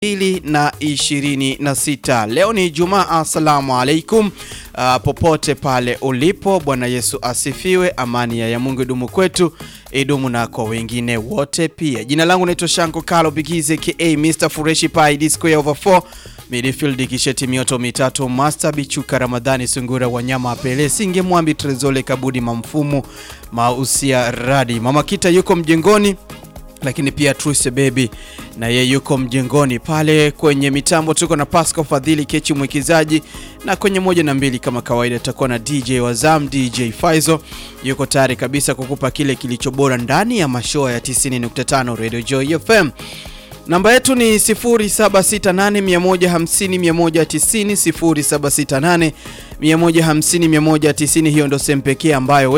mbili na ishirini na sita. Leo ni Jumaa. Assalamu alaikum. Uh, popote pale ulipo, Bwana Yesu asifiwe. Amani ya Mungu idumu kwetu, idumu na kwa wengine wote pia. Jina langu naitwa Shanko Kalo Bigize ka Mr Fureshi Pai D square over 4 midfield kisheti mioto mitatu Master Bichuka Ramadhani Sungura Wanyama Pele Singe Mwambi Trezole Kabudi Mamfumu Mausia Radi Mama Kita yuko mjengoni lakini pia Truse Baby na ye yuko mjengoni pale. Kwenye mitambo tuko na Pascal Fadhili Kechi mwikizaji, na kwenye moja na mbili kama kawaida tutakuwa na DJ Wazam, DJ Faizo yuko tayari kabisa kukupa kile kilicho bora ndani ya mashoa ya 90.5 Radio Joy FM. Namba yetu ni 0768150190, 0768150190. Hiyo ndo sehemu pekee ambayo